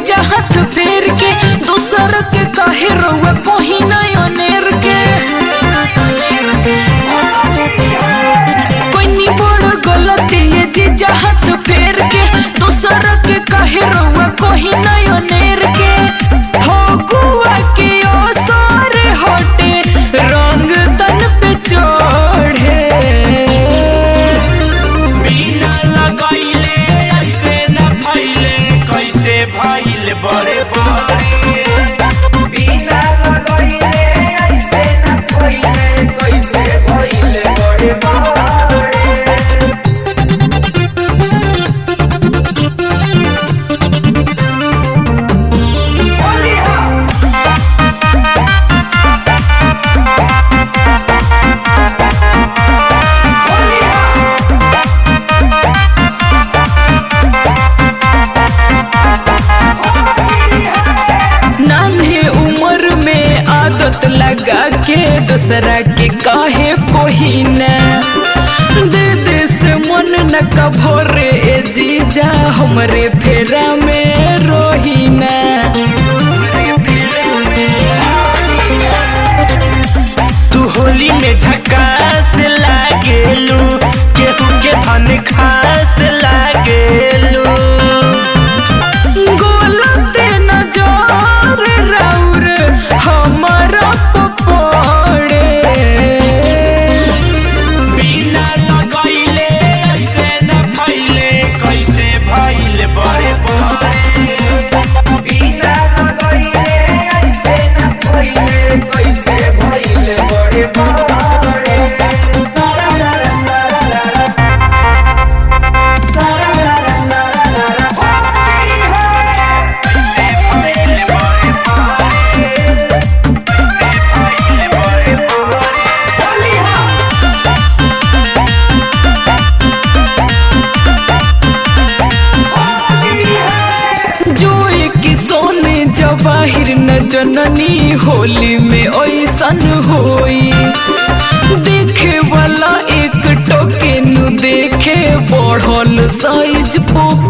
जीजा हाथ फेर के दूसर के काहे रउआ कोही नयो नेर के कोई नी बड़ गलती ये जीजा हाथ फेर के दूसर के काहे रउआ कोही नयो नेर के हो गुआ के ओ सारे हटे रंग तन पे चढ़े बिना लगैले ऐसे न फैले कैसे भइल बड़े बड़े बिना लगैले ऐसे न कोइले कैसे भइले बड़े बड़े नान्हे उम्र में आदत लगा के दूसरा के काहे कोही न दे दे से मन न कभोरे ए जीजा हमरे फेरा में रोही न तू होली में झकास लागेलू केहू के धन खास लागेलू गोलते नजर राउर हमारा पपड़े बिना लगैले ऐसे न फैले कैसे भइल बड़े बड़े बिना लगैले ऐसे न कोइले कैसे भइले बड़े बड़े सारा रा सारा रा सारा रा सारा रा होली है कैसे भइल बड़े बड़े कैसे भइल बड़े बड़े होली है जो एक सोने जवाहिर न जननी होली में ऐसन होई देखे वाला एक टोके नु देखे बढ़ल साइज पोक